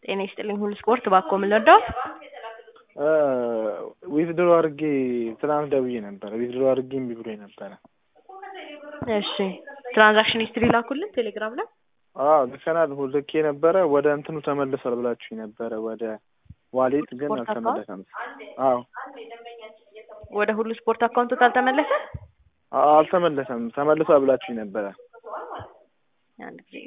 ጤና ይስጥልኝ ሁሉ ስፖርት ባኮ ምን ልርዳዎት? ዊዝድሮ አድርጌ ትናንት ደውዬ ነበረ። ዊዝድሮ አድርጌ እምቢ ብሎኝ ነበረ። እሺ ትራንዛክሽን ሂስትሪ ላኩልን ቴሌግራም ላይ። አዎ ልከናል። ልኬ ነበረ ወደ እንትኑ ተመልሷል ብላችሁኝ ነበረ ወደ ዋሌት ግን ስፖርት አልተመለሰም። አዎ ወደ ሁሉ ስፖርት አካውንቱ አልተመለሰ? አዎ አልተመለሰም። ተመልሷል ብላችሁኝ ነበረ። አንድ ጊዜ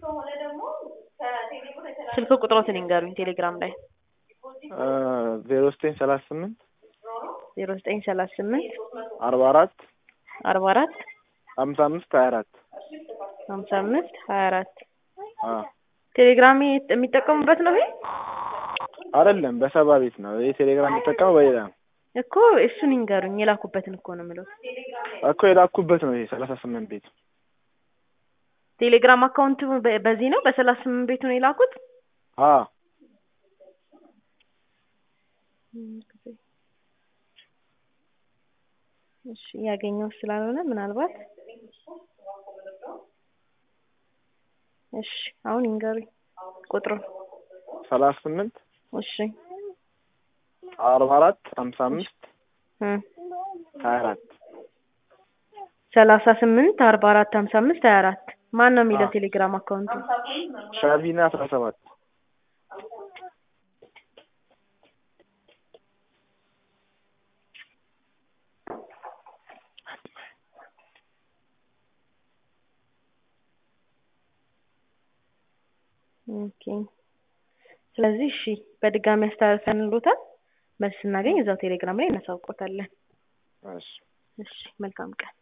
ስልክ ቁጥሮትን ይንገሩኝ ቴሌግራም ላይ ዜሮ ዘጠኝ ሰላሳ ስምንት ዜሮ ዘጠኝ ሰላሳ ስምንት አርባ አራት አርባ አራት ሀምሳ አምስት ሀያ አራት ሀምሳ አምስት ሀያ አራት አዎ ቴሌግራም የሚጠቀሙበት ነው ይሄ አይደለም በሰባ ቤት ነው። ይሄ ቴሌግራም የሚጠቀመው በሌላ ነው እኮ እሱን ይንገሩኝ የላኩበትን እኮ ነው የምለው እኮ የላኩበት ነው ይሄ ሰላሳ ስምንት ቤት ቴሌግራም አካውንቱ በ- በዚህ ነው በሰላሳ ስምንት ቤቱ ነው የላኩት አዎ እሺ ያገኘው ስላልሆነ ምናልባት እሺ አሁን ይንገሩኝ ቁጥሩን ሰላሳ ስምንት እሺ አርባ አራት ሀምሳ አምስት እ ሀያ አራት ሰላሳ ስምንት አርባ አራት ሀምሳ አምስት ሀያ አራት ማን ነው የሚለው አዎ። ቴሌግራም አካውንቱ ሻቪና አስራ ሰባት ኦኬ ስለዚህ እሺ በድጋሚ አስተላልፈንልዎታል መልስ ስናገኝ እዛው ቴሌግራም ላይ እናሳውቆታለን እሺ እሺ መልካም ቀን